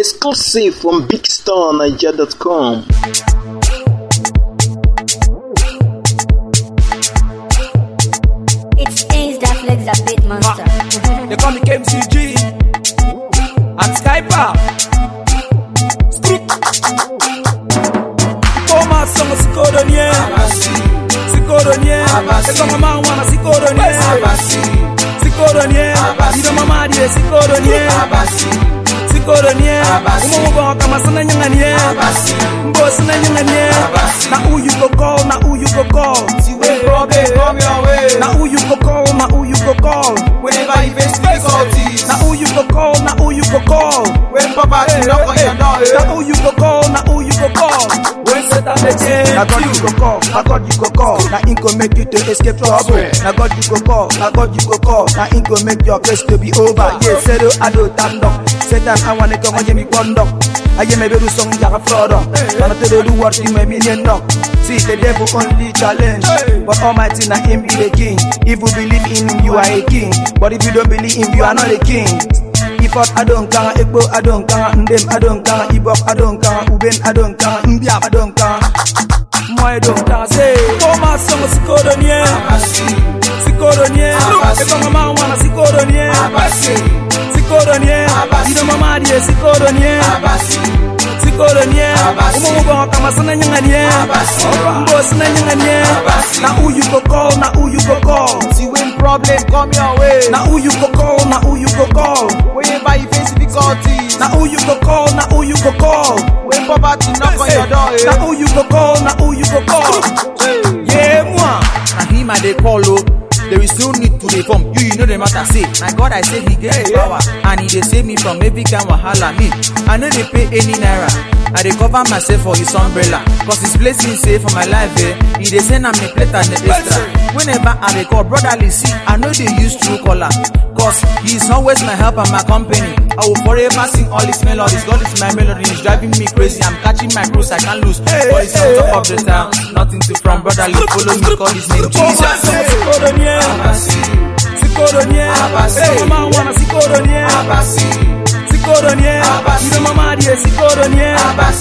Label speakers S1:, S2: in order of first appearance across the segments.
S1: Exclusive from BigStarNiger.com.
S2: It's things that flex a bit monster.
S3: They call me KMCG. I'm Skyper. Scoop. Koma songo sikoronye. Sikoronye. Eko mama wana sikoronye. Sikoronye. Ida mama die sikoronye. Sikoronye. Umo mo kama sana nyanganye. Mbo sana nyanganye. Na who you go call, na who you go call.
S4: See when problem come your way.
S3: Na who you go call, na who you go call.
S4: Whenever you face difficulties.
S3: Na who you go call, na who you go call.
S4: When poverty knock on your door.
S3: Na
S4: eh.
S3: who you go call, na who you go call. When Satan dey change
S5: Na God you go call, na God you go call, na Him go make you to escape trouble. Na God you go call, na God you go call, na Him go make your case to be over. Yeah, zero ado tando. Satan I wanna come and me kondo. Aye me beru song ya frodo. Wanna to do what you me million no. See the devil only challenge, but Almighty na Him be the king. If you believe in Him, you are a king. But if you don't believe in Him, you are not a king. Ifot adon kanga, Ekbo adon kanga, Ndem adon kanga, Ibok adon kanga, Uben adon kanga, Mbiab adon kanga.
S3: Moi donc danser Koma songo sikoronye Sikoronye Eko mama wana sikoronye Sikoronye Ida mama die sikoronye Sikoronye Umo mo kama sana nyanganye Mbo sana nyanganye Na who you go call, na who you go call
S4: See when problem come your way.
S3: Na who you go call, na who you go call
S4: Whenever you face difficulties.
S3: Na who you go call, na who you go call
S4: When poverty knock on your door. eh.
S3: Na who you go call, na who you go call Yeah, moi
S6: na him I dey call o. There is no need to dey form. You you know the matter say. Na God I say he get the power and he dey save me from every kind wahala. Me I no dey pay any naira. I dey cover myself for his umbrella. Cause his blessing say for my life eh. He dey send am a plate and a extra. Whenever I dey call brotherly see I no dey use true caller. Cause he is always my help and my company. I will forever sing all his melodies. God is my melody. He's driving me crazy. I'm catching my cruise. I can't lose. But it's on top of the town. Nothing to from brotherly. Follow me. Call his name Jesus.
S3: Sikoronye Sikoronye Eko mama wana sikoronye Sikoronye Ida mama die sikoronye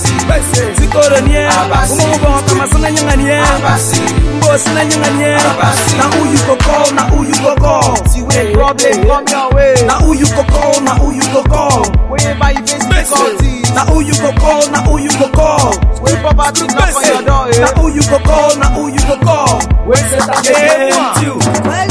S3: Sikoronye Umo mo kama sana nyanganye Mbo sana nyanganye Na who you go call, na who you go call
S4: See when problem come your way.
S3: Na who you go call, na who you go call
S4: Whenever you face difficulties.
S3: Na who you go call, na who you go call
S4: When poverty knock on your door. eh.
S3: Na who you go call, na who you go call
S4: When Satan dey
S3: Yeah,
S4: change you.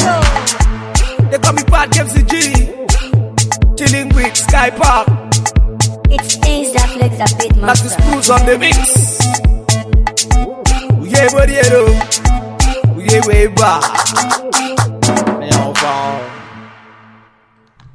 S3: They call me Bad Games G. Chilling with Sky Park.
S2: It's things that flex a bit
S3: That's the
S2: monster.
S3: screws on the mix. Yeah, buddy, yeah, way way back.